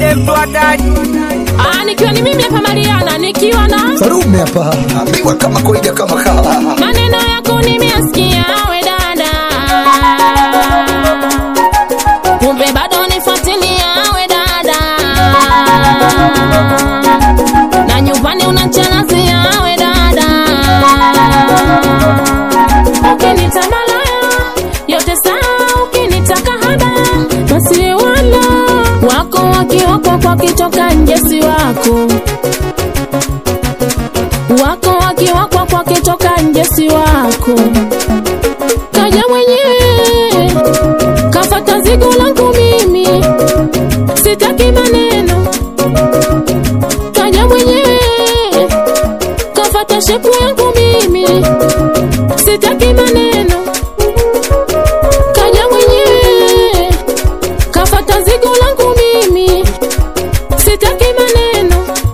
Yesu ataji Ah, nikiwa ni mimi hapa Mariana, nikiwa na Sarume hapa ambiwa kama kawaida kama kawa maneno yako nimeyasikia, we dada, kumbe bado nifuatilia, we dada, na nyumbani unachanazia, we dada, ukinita malaya yote sawa, ukinitaka haba basi wala wako wakiwakwa kwa kitoka nje si wako wako wakiwakwa kwa kitoka nje si wako kaja mwenyewe kafata zigo langu mimi sitaki maneno kaja mwenyewe kafata shepu yangu mimi sitaki maneno kaja mwenyewe kafata zigo langu mimi sitaki maneno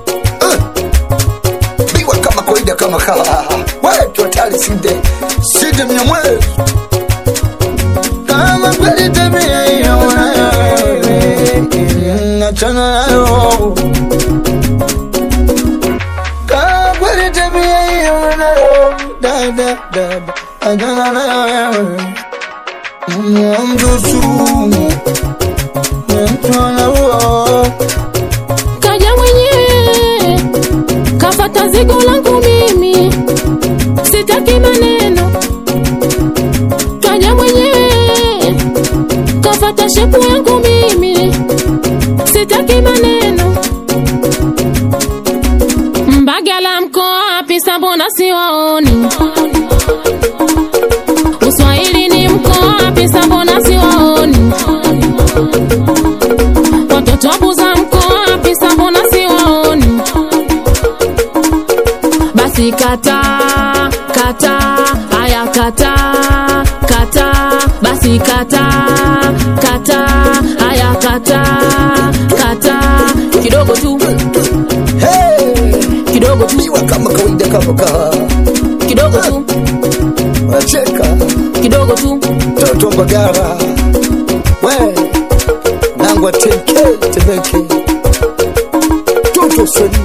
ambiwa kama kawaida kama kawa wetu hatari sinde sinde mnyamwezi kama kweli tabia hiyo unayo wewe, achana nayo kama kweli tabia hiyo unayo dada dada achana nayo wewe mtu sumu mtu anaua kaja mwenyewe kafata zigo langu mimi sitaki maneno kaja mwenyewe kafata shepu yangu mimi sitaki maneno mbagala mko wapi sambona siwaoni uswahili ni mko wapi sambona siwaoni watoto wabuza mko wapi sambona siwaoni basi kata kata haya kata kata basi kata kata haya kata kata kidogo tu kidogo tu ambiwa kama kawaida kama kawa kidogo tu wacheka kidogo tu toto mbagara we nangwa teke tebeke toto soni